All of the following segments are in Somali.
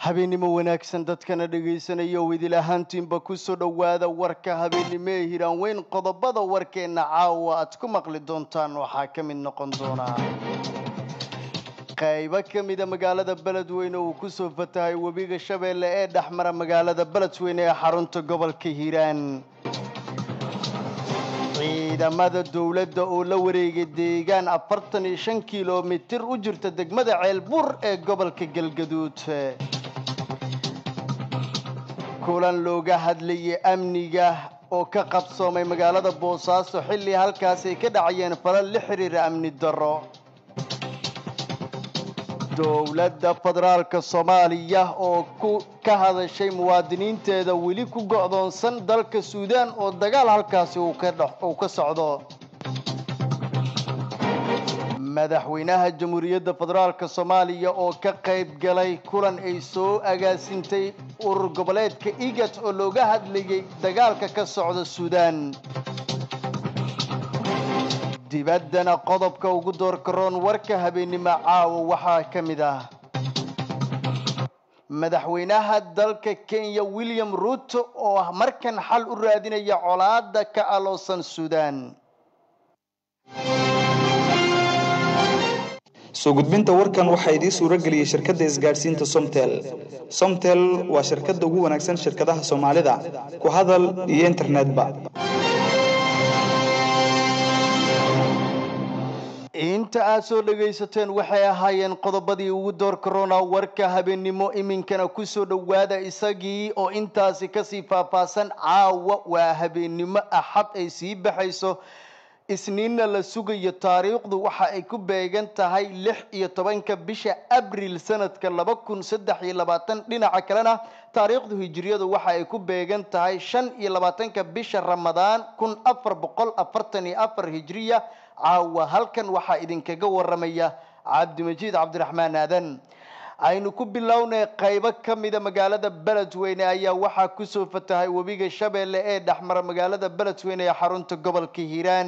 habeennimo wanaagsan dadkana dhegaysanaya oo idil ahaantiinba kusoo dhowaada warka habeennimo ee hiraan weyn qodobada warkeenna caawa aad ku maqli doontaan waxaa ka mid noqon doonaa qaybo ka mida magaalada beledweyne uu kusoo fatahay webiga shabeelle ee dhexmara magaalada beledweyne ee xarunta gobolka hiiraan ciidamada dowladda oo la wareegay deegaan afartan iyo shan kilomitir u jirta degmada ceelbuur ee gobolka galgaduud kulan looga hadlayay amniga oo ka qabsoomay magaalada boosaaso xilli halkaas ay ka dhacayeen falal la xiriira amni darro dowladda federaalka soomaaliya oo ku ka hadashay muwaadiniinteeda weli ku go'doonsan dalka suudaan oo dagaal halkaasi uu ka socdo madaxweynaha jamhuuriyadda federaalka soomaaliya oo ka qayb galay kulan ay soo agaasintay urur goboleedka igat oo looga hadlayay dagaalka ka socda suudaan dibaddana qodobka ugu doorkaroon warka habeennimo caawa waxaa ka mid ah madaxweynaha dalka kenya william ruuto oo ah markan xal u raadinaya colaada ka aloosan suudaan soo gudbinta warkan waxaa idiin suuro geliyey shirkadda isgaadhsiinta somtel somtel waa shirkadda ugu wanaagsan shirkadaha soomaalida ku hadal iyo internetba inta aad soo dhagaysateen waxay ahaayeen qodobadii ugu door korona warka habeennimo iminkana kusoo dhowaada isagii oo intaasi kasii faahfaahsan caawa waa habeennimo axad ay sii baxayso isniinna la sugayo taariikhdu waxa ay ku beegan tahay lix iyo tobanka bisha abril sanadka laba kun saddex iyo labaatan dhinaca kalena taariikhdu hijiriyadu waxa ay ku beegan tahay shan iyo labaatanka bisha ramadaan kun afar boqol afartan iyo afar hijiriya caawa halkan waxaa idinkaga waramaya cabdimajiid cabdiraxmaan aadan aynu ku bilownay qaybo ka mida magaalada beledweyne ayaa waxaa kusoo fatahay webiga shabeelle ee dhexmara magaalada beledweyne ee xarunta gobolka hiiraan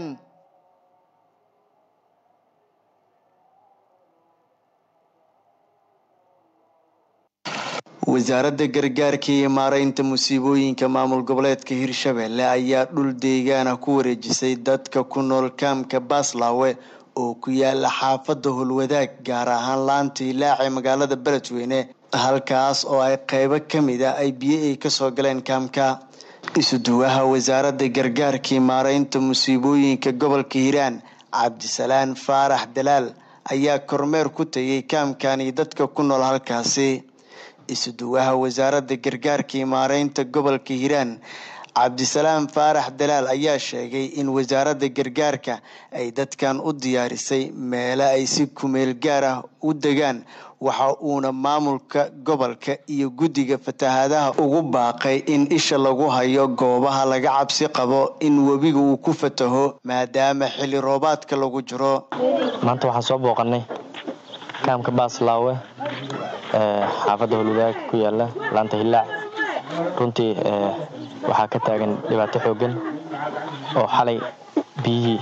wasaaradda gargaarka iyo maaraynta musiibooyinka maamul goboleedka hirshabelle ayaa dhul deegaana ku wareejisay dadka ku nool kaamka baaslaawe oo ku yaala xaafadda holwadaag gaar ahaan laanta ilaace magaalada beledweyne halkaas oo ay qaybo ka mid a ay biyo ay kasoo galeen kaamka isuduwaha wasaaradda gargaarkii maaraynta musiibooyinka gobolka hiiraan cabdisalaan faarax dalaal ayaa kormeer ku tegay kaamkan iyo dadka ku nool halkaasi isuduwaha wasaaradda gargaarka iyo maaraynta gobolka hiiraan cabdisalaam faarax dalaal ayaa sheegay in wasaaradda gargaarka ay dadkan u diyaarisay meelo ay si kumeel gaar ah u degaan waxa uuna maamulka gobolka iyo guddiga fatahaadaha ugu baaqay in isha lagu hayo goobaha laga cabsi qabo in webiga uu ku fataho maadaama xilli roobaadka lagu jiro maanta waxaan soo booqanay kaamka baaslaawe xaafadda holwadaag ku yaala laanta hillaac runtii waxaa ka taagan dhibaato xoogan oo xalay biyihii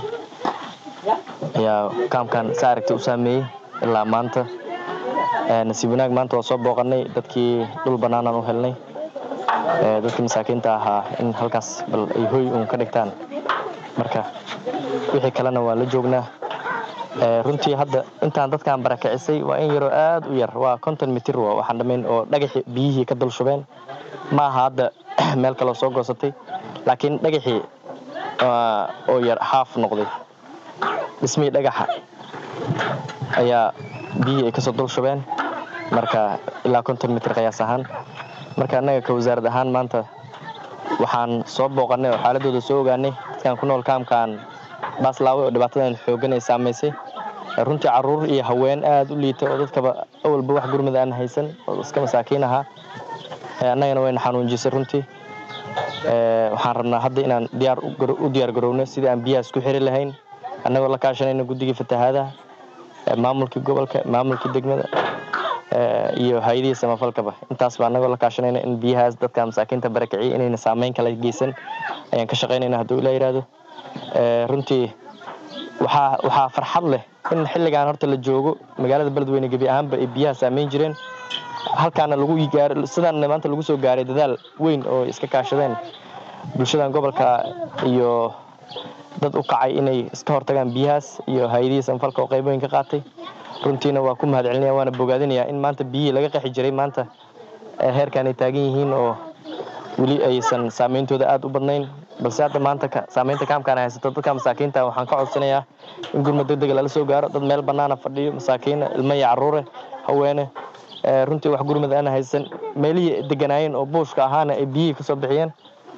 ayaa kaamkan sa aragtay u saameeyey ilaa maanta nasiib wanaag maanta waa soo booqanay dadkii dhul bannaanaan u helnay dadkii masaakiinta ahaa in halkaas bal ay hoy uun ka dhigtaan marka wixii kalena waan la joognaa runtii hadda intaan dadkan barakicisay waa in yaroo aad u yar waa konton mitir waxaan dhamayn oo dhagaxii biyihii ka dul shubeen ma aha hadda meel kaloo soo goosatay laakiin dhagaxii oo yar xaaf noqday dhismihii dhagaxa ayaa biyihii ay kasoo dul shubeen marka ilaa konton mitir qiyaas ahaan marka annaga ka wasaarad ahaan maanta waxaan soo booqanay oo xaaladooda soo ogaanay dadkan ku nool kaamkaan baaslaawe oo dhibaatadan xoogan ay saamaysay runtii caruur iyo haween aada u liita oo dadkaba awalba wax gurmada aan haysan oo iska masaakiin ahaa annagana wayna xanuunjisay runtii waxaan rabnaa hadda inaan diyaar u diyaar garowno sidii aan biyahaas ku xiri lahayn annagoo la kaashanayna guddigii fatahaadaha maamulkii gobolka maamulkii degmada iyo hay-adihii samafalkaba intaas baa annagoo la kaashanayna in biyahaas dadka masaakiinta barakiciya inayna saameyn kala geysan ayaan ka shaqaynayna hadduu ilaa yidhaahdo runtii waxaa waxaa farxad leh in xilligan horta la joogo magaalada beledweyne gebi ahaanba ay biyaha saameyn jireen halkaana lagu gaar sidaan maanta lagu soo gaaray dadaal weyn oo iska kaashadeen bulshadan gobolka iyo dad u kacay inay iska hortagaan biyahaas iyo hay-adihii sanfalka oo qayb weyn ka qaatay runtiina waa ku mahad celinaya waana bogaadinayaa in maanta biyihii laga qexi jiray maanta heerkan ay taagan yihiin oo weli aysan saameyntooda aada u badnayn balse hadda maanta saameynta kaamkaan haysato dadka masaakiinta waxaan ka codsanayaa in gurmad deg dega lala soo gaaro dad meel banaana fadhiyo masaakiina ilmo iyo caruure haweene runtii wax gurmad aan haysan meelihii deganaayeen oo buushka ahaana ay biyihii kasoo bixiyeen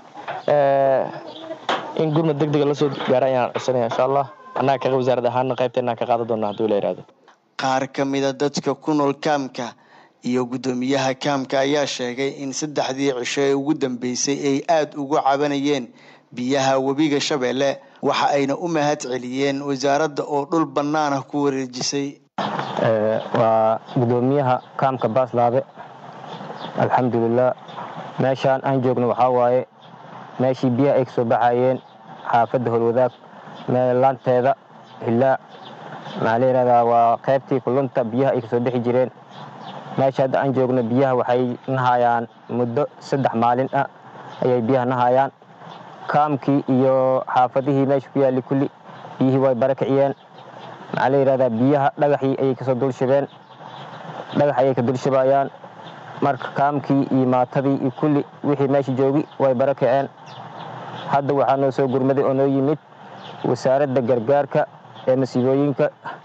in gurmad deg dega lasoo gaaro ayaan codsanaya insha allah annaga ka wasaarad ahaana qaybteenaan ka qaadan doona hadduu la yihahdo qaar ka mida dadka ku nool kaamka iyo guddoomiyaha kaamka ayaa sheegay in saddexdii cisho ee ugu dambeysay ay aada ugu cabanayeen biyaha webiga shabeelle waxa ayna u mahad celiyeen wasaaradda oo dhul bannaanah ku wareejisay waa guddoomiyaha kaamka baaslaabe alxamdulilah meeshaan aan joogno waxaa waaye meeshii biyaha ay kasoo baxayeen xaafadda holwadaag meelaanteeda hillaa maxaa la yihahdaa waa qaybtii kulunta biyaha ay kasoo bixi jireen meesha hadda aan joogno biyaha waxay nahayaan muddo saddex maalin ah ayay biyaha nahayaan kaamkii iyo xaafadihii meesha ku yaalli kulli biyihii way bara kiciyeen maxaa la yidhahdaa biyaha dhagaxii ayay kasoo dulshibeen dhagax ayay ka dulshibayaan marka kaamkii iyo maatadii iyo kulli wixii meesha joogi way bara kiceen hadda waxaa noo soo gurmaday oo noo yimid wasaaradda gargaarka ee masiibooyinka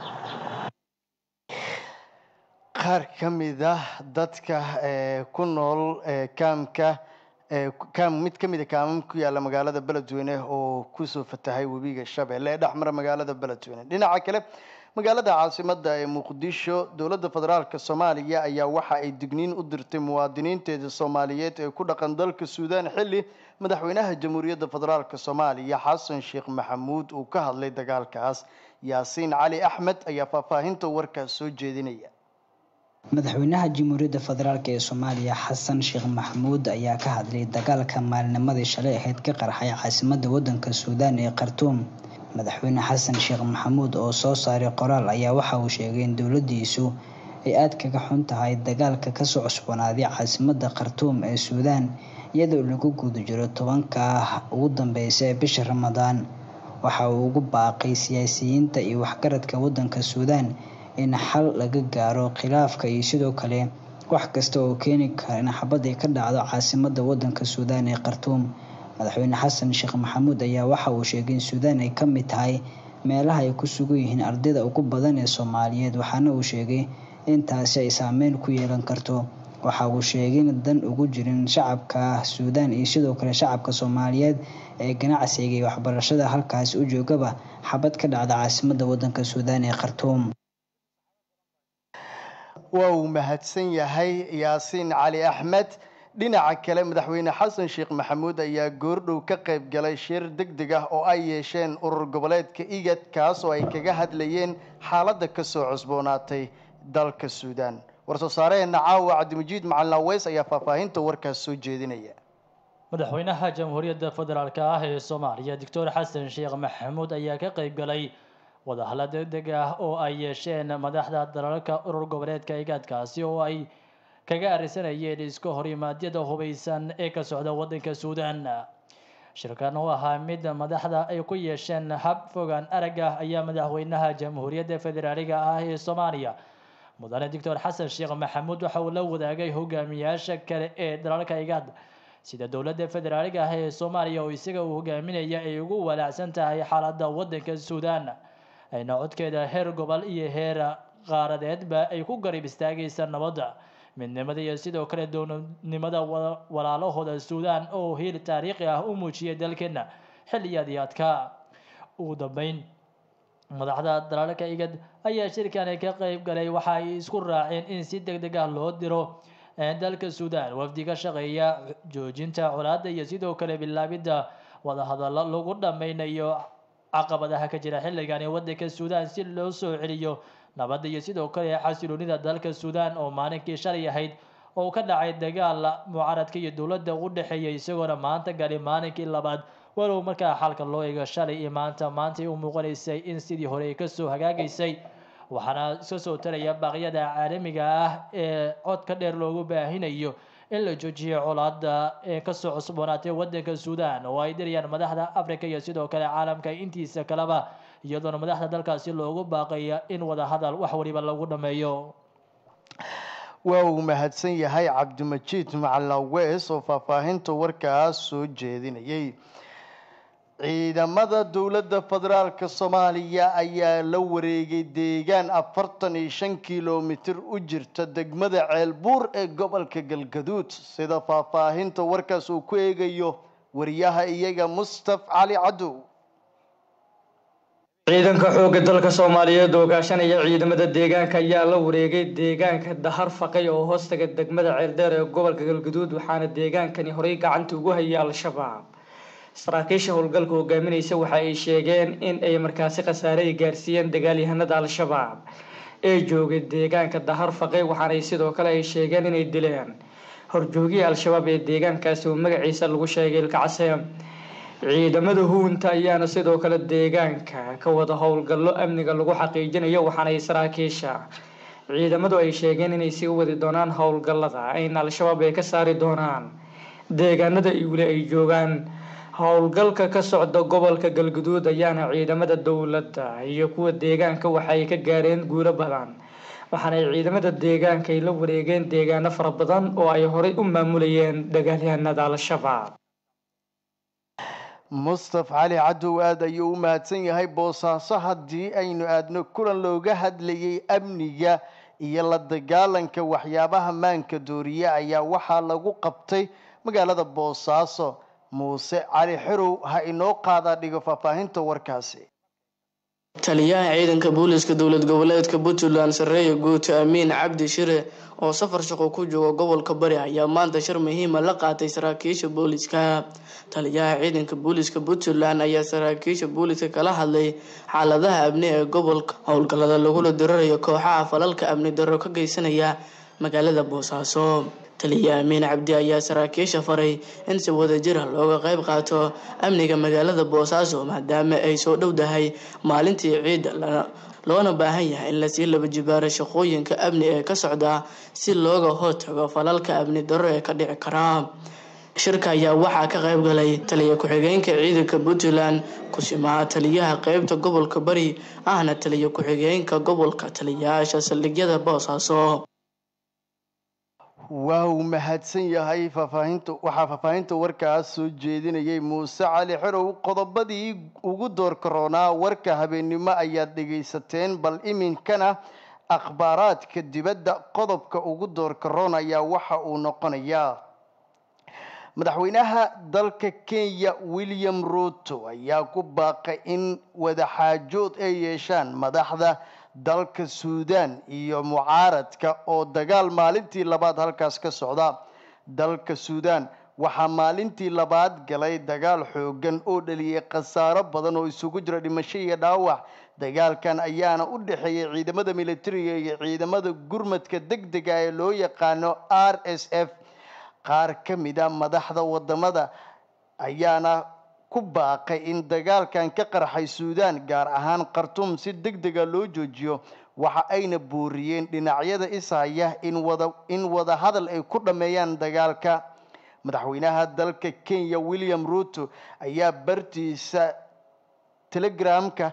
qaar ka mid ah dadka ku nool kaamka kaam mid ka mida kaamam ku yaalla magaalada beledweyne oo kusoo fatahay webiga shabeelle ee dhexmara magaalada beledweyne dhinaca kale magaalada caasimada ee muqdisho dowladda federaalk soomaaliya ayaa waxa ay digniin u dirtay muwaadiniinteeda soomaaliyeed ee ku dhaqan dalka suudaan xilli madaxweynaha jamhuuriyadda federaalk soomaaliya xasan sheekh maxamuud uu ka hadlay dagaalkaas yaasiin cali axmed ayaa faahfaahinta warkaas soo jeedinaya madaxweynaha jamhuuriyadda federaalk ee soomaaliya xasan sheekh maxamuud ayaa ka hadlay dagaalka maalinimadii shalay ahayd ka qarxay caasimada wadanka suudaan ee khartuum madaxweyne xasan sheekh maxamuud oo soo saaray qoraal ayaa waxa uu sheegay in dowladiisu ay aada kaga xun tahay dagaalka kasoo cusboonaaday caasimada khartuum ee suudaan iyadoo lagu guda jiro tobanka ugu dambeysa ee bisha ramadaan waxa uu ugu baaqay siyaasiyiinta iyo waxgaradka wadanka suudaan in xal laga gaaro khilaafka iyo sidoo kale wax kasta oo keeni kara in xabad ay ka dhacdo caasimada wadanka suudaan ee khartuum madaxweyne xasan sheekh maxamuud ayaa waxa uu sheegay in suudaan ay ka mid tahay meelaha ay ku sugan yihiin ardayda ugu badan ee soomaaliyeed waxaana uu sheegay in taasi ay saameyn ku yeelan karto waxa uu sheegay in dan ugu jirin shacabka suudaan iyo sidoo kale shacabka soomaaliyeed ee ganacsiga iyo waxbarashada halkaasi u joogaba xabad ka dhacda caasimada wadanka suudaan ee khartuum waa uu mahadsan yahay yaasiin cali axmed dhinaca kale madaxweyne xasan sheekh maxamuud ayaa goordhow ka qayb galay shir deg deg ah oo ay yeesheen urur goboleedka igad kaas oo ay kaga hadlayeen xaaladda kasoo cusboonaatay dalka suudaan war-soo saaraheenna caawa cabdimajiid macalin aweys ayaa faahfaahinta warkaas soo jeedinaya madaxweynaha jamhuuriyadda federaalk ah ee soomaaliya doctor xasan sheekh maxamuud ayaa ka qayb galay wadahalla deg deg ah oo ay yeesheen madaxda dalalka urur goboleedka igaadkaasi oo ay kaga arisanayeen iska horimaadyada hubeysan ee ka socda wadanka suudaan shirkan oo ahaa mid madaxda ay ku yeesheen hab fogaan arag ah ayaa madaxweynaha jamhuuriyadda federaaliga ah ee soomaaliya mudane doctor xasan sheekh maxamuud waxa uu la wadaagay hogaamiyaasha kale ee dalalka igaad sida dowladda federaaliga ah ee soomaaliya oo isaga uu hogaaminaya ay ugu walaacsan tahay xaaladda wadanka suudaan ayna codkeeda heer gobol iyo heer qaaradeedba ay ku garib istaagaysa nabadda midnimada iyo sidoo kale downimada walaalahooda suudaan oo hiil taariikhi ah u muujiyay dalkeena xilliyadii adkaa ugu dambeyn madaxda dalalka igad ayaa shirkani ka qeyb galay waxa ay isku raaceen in si deg deg ah loo diro dalka suudaan wafdi ka shaqeeya joojinta colaadda iyo sidoo kale bilaabidda wadahadallo lagu dhameynayo caqabadaha ka jira xilligani wadanka suudaan si loo soo celiyo nabadda iyo sidoo kale xasiloonida dalka suudaan oo maalinkii shalay ahayd oo ka dhacay dagaal mucaaradka iyo dowladda u dhexeeya isagoona maanta gali maalinkii labaad walow markaa xalka loo eego shalay iyo maanta maantay u muuqanaysay in sidii hore ay kasoo hagaagaysay waxaana iska soo taraya baaqyada caalamiga ah ee codka dheer loogu baahinayo in la joojiyo colaada ee kasoo cusboonaatay wadanka suudaan oo ay dirayaan madaxda africa iyo sidoo kale caalamka intiisa kaleba iyadoona madaxda dalkaasi loogu baaqaya in wadahadal wax waliba lagu dhameeyo waa uu mahadsan yahay cabdimajiid macalawees oo faahfaahinta warkaas soo jeedinayay ciidamada dowladda federaalka soomaaliya ayaa la wareegay deegaan afartan iyo shan kilomitir u jirta degmada ceelbuur ee gobolka galgaduud sida faahfaahinta warkaas uu ku eegayo wariyaha iyaga mustaf cali cadow ciidanka xoogga dalka soomaaliyeed oo gaashanaya ciidamada deegaanka ayaa la wareegay deegaanka dahar faqay oo hoostaga degmada ceeldheer ee gobolka galgaduud waxaana deegaankani horey gacanta ugu hayay al-shabaab saraakiisha howlgalka hogaaminaysa waxa ay sheegeen in ay markaasi khasaare ay gaarsiiyeen dagaalyahanada al-shabaab ee joogay deegaanka dahar faqay waxaanay sidoo kale ay sheegeen inay dileen horjoogihii al-shabaab ee deegaankaasi oo magaciisa lagu sheegay ilkacase ciidamada huunta ayaana sidoo kale deegaanka ka wada howlgallo amniga lagu xaqiijinayo waxaanay saraakiisha ciidamadu ay sheegeen inay sii wadi doonaan howlgallada ayna al-shabaab ay ka saari doonaan deegaanada weli ay joogaan howlgalka ka socda gobolka galguduud ayaana ciidamada dowladda iyo kuwa deegaanka waxay ka gaareen guulo badan waxaana ay ciidamada deegaanka ay la wareegeen deegaano fara badan oo ay horey u maamulayeen dagaalyahanada al-shabaab mustaf cali cadow aada ayuu u mahadsan yahay boosaaso haddii aynu aadno kulan looga hadlayay amniga iyo la dagaalanka waxyaabaha maanka dooriye ayaa waxaa lagu qabtay magaalada boosaaso muuse cali xerow ha inoo qaadaa dhigo faahfaahinta warkaasi taliyaha ciidanka booliska dowlad goboleedka puntland sareeya guuto amiin cabdi shire oo safar shaqo ku jooga gobolka bari ayaa maanta shir muhiima la qaatay saraakiisha booliska taliyaha ciidanka booliska puntland ayaa saraakiisha booliska kala hadlay xaaladaha amni ee gobolka howlgallada lagula dirarayo kooxaha falalka amni darro ka geysanaya magaalada boosaaso taliya amiin cabdi ayaa saraakiisha faray in si wadajira looga qayb qaato amniga magaalada boosaaso maadaama ay soo dhowdahay maalintii ciidda loona baahan yahay in lasii laba jibaaro shaqooyinka amni ee ka socda si looga hortago falalka amni darro ee ka dhici karaa shirka ayaa waxaa ka qayb galay taliya ku-xigeenka ciidanka puntland kusimaha taliyaha qeybta gobolka bari ahna taliya ku-xigeenka gobolka taliyayaasha saldhigyada boosaaso waa uu mahadsan yahay faahfaahinta waxaa faahfaahinta warkaas soo jeedinayay muuse cali xerow qodobadii ugu door karoonaa warka habeennimo ayaad dhegaysateen bal iminkana akhbaaraadka dibadda qodobka ugu door karoon ayaa waxa uu noqonayaa madaxweynaha dalka kenya william ruto ayaa ku baaqay in wadaxaajood ay yeeshaan madaxda dalka suudan iyo mucaaradka oo dagaal maalintii labaad halkaas ka socda dalka suudan waxaa maalintii labaad galay dagaal xoogan oo dhaliyay khasaaro badan oo isugu jira dhimasho iyo dhaawac dagaalkan ayaana u dhexeeyay ciidamada militariga iyo ciidamada gurmadka deg dega ee loo yaqaano r s f qaar ka mid a madaxda wadamada ayaana ku baaqay in dagaalkan ka qarxay suudan gaar ahaan khartuum si deg dega loo joojiyo waxa ayna booriyeen dhinacyada ishaya in wada in wada hadal ay ku dhammeeyaan dagaalka madaxweynaha dalka kenya william ruto ayaa bartiisa telegramka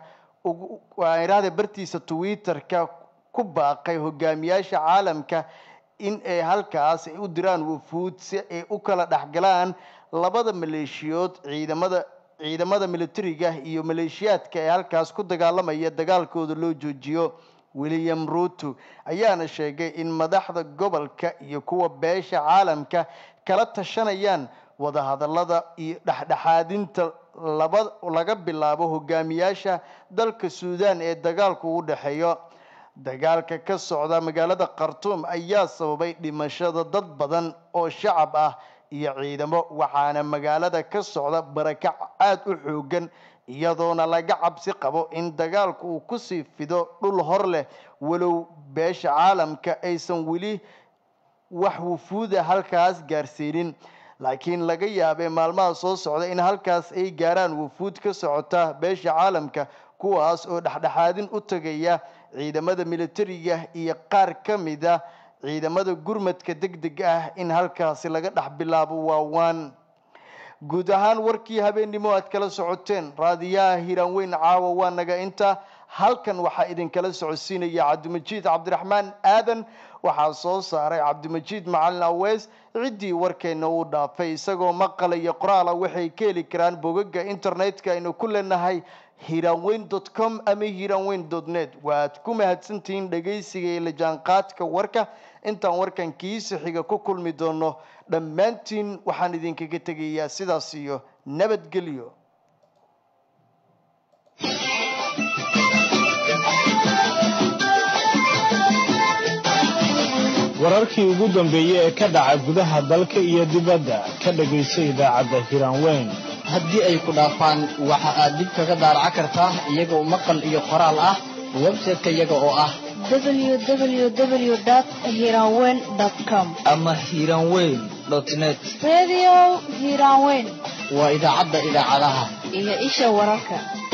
irahda bartiisa twitterka ku baaqay hogaamiyaasha caalamka in ay halkaas ay u diraan wufuud si ay u kala dhexgalaan labada maleeshiyood ciidamada ciidamada militariga iyo maleeshiyaadka ee halkaas ku dagaalamaya dagaalkooda loo joojiyo william ruto ayaana sheegay in madaxda gobolka iyo kuwa beesha caalamka kala tashanayaan wadahadalada iyo dhexdhexaadinta laba laga bilaabo hogaamiyaasha dalka suudan ee dagaalku u dhexeeyo dagaalka ka socda magaalada khartuum ayaa sababay dhimashada dad badan oo shacab ah iyo ciidamo waxaana magaalada ka socda barakac aada u xoogan iyadoona laga cabsi qabo in dagaalku uu kusii fido dhul hor leh walow beesha caalamka aysan weli wax wufuuda halkaas gaarsiinin laakiin laga yaabee maalmaha soo socda in halkaas ay gaaraan wufuud ka socota beesha caalamka kuwaas oo dhexdhexaadin u tagaya ciidamada militariga iyo qaar ka mid a ciidamada gurmadka deg deg ah in halkaasi laga dhex bilaabo waawaan guud ahaan warkii habeennimo aad kala socoteen raadiyaha hiiraan weyn caawa waa naga inta halkan waxaa idinkala socodsiinaya cabdimajiid cabdiraxmaan aadan waxaa soo saaray cabdimajiid macalin aweys ciddii warkeena uu dhaafay isagoo maqala iyo qoraala waxay ka heli karaan bogaga internetka aynu ku leenahay hiiraanweyn dot com ama hiiraanweyn dot net waaad ku mahadsantihiin dhegaysiga iyo la jaanqaadka warka intaan warkan kiisa xiga ku kulmi doono dhammaantiin waxaan idinkaga tegayaa sidaas iyo nabadgelyo wararkii ugu dambeeyey ee ka dhaca gudaha dalka iyo dibadda ka dhagayso idaacadda hiraanweyn haddii ay ku dhaafaan waxa aad dib kaga daaraca kartaa iyagoo maqal iyo qoraal ah website-ka iyaga oo ah www.hiranweyn.com ama hiranweyn net Radio Hiranweyn waa idaacadda idaacadaha iyo isha wararka.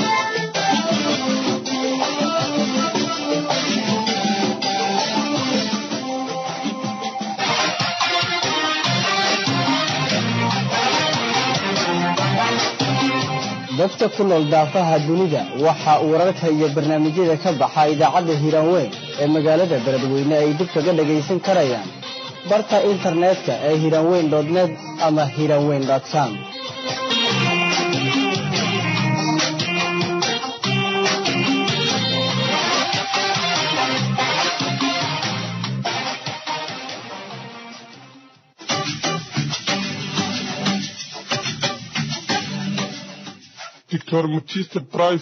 dadka ku nool daafaha dunida waxa uu wararka iyo barnaamijyada ka baxa idaacadda hiiraanweyn ee magaalada beledweyne ay dib kaga dhagaysan karayaan barta internetka ee hiiraanweyn net ama hiiraanweyn com Victor Mutista Price